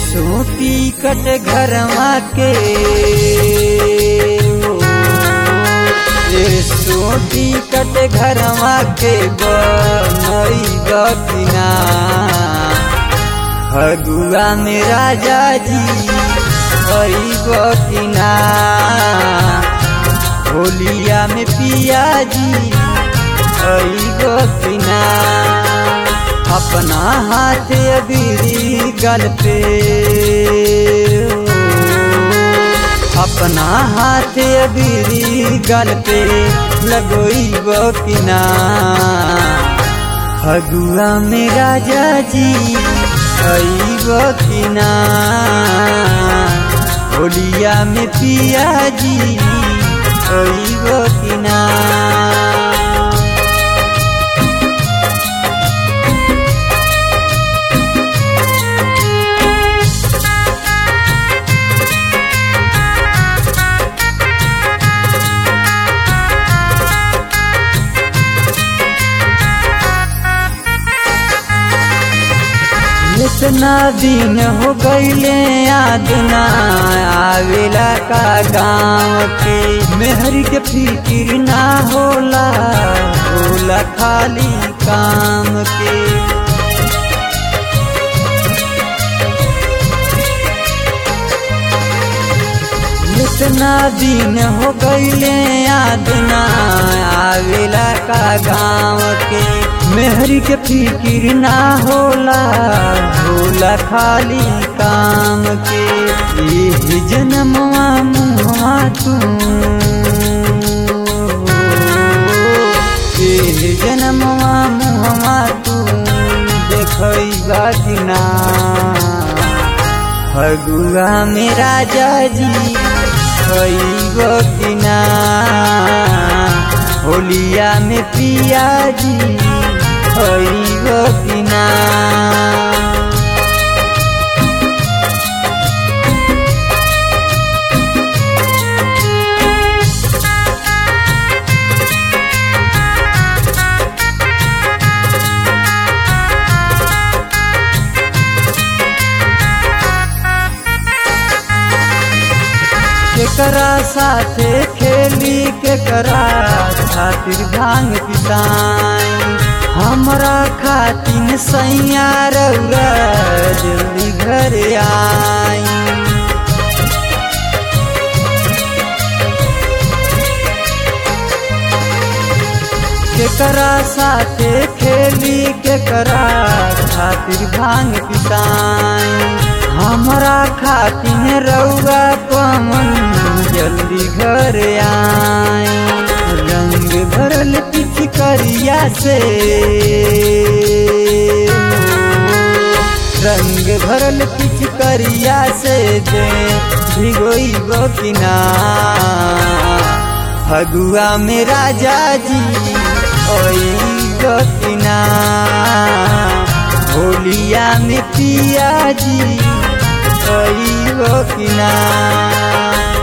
सूती कट घरवा के ये सूती कट घरवा के बनई बकिना फगुआ में राजा जी हई बकिना होलिया में पिया जी हई बकिना अपना हाथ अबीरी गल पे अपना हाथ अबीरी गल पे लगोई बकिना फगुआ में राजा जी आई बकिना होलिया में पिया जी आई बकिना इतना दिन हो गईले याद ना आवेला का गाँव के मेहर के फिक्र ना होला होला खाली काम के इतना दिन हो गईले याद ना आवेला का गाँव के मेहर के फिक्र ना होला होला खाली काम के ये जन्मवा मुआ तू ये जन्मवा मुआ तू देखई बाजना फगुआ में राजा जी खई बकिना होलिया में पिया जी खई बकिना केकरा साथे खेली केकरा खातिर भांग पिसाई हमरा खातिर सैया रौरा जल्दी घर आई केकरा साथे खेली केकरा खातिर भांग पिसाई हमरा खातिर रौरा पवन जल्दी घर आई रंग भरल पिचकरिया से रंग भरल पिचकरिया से दे भिगोई बकिना फगुआ में राजा जी ओई बकिना होलिया में पिया जी ओई बकिना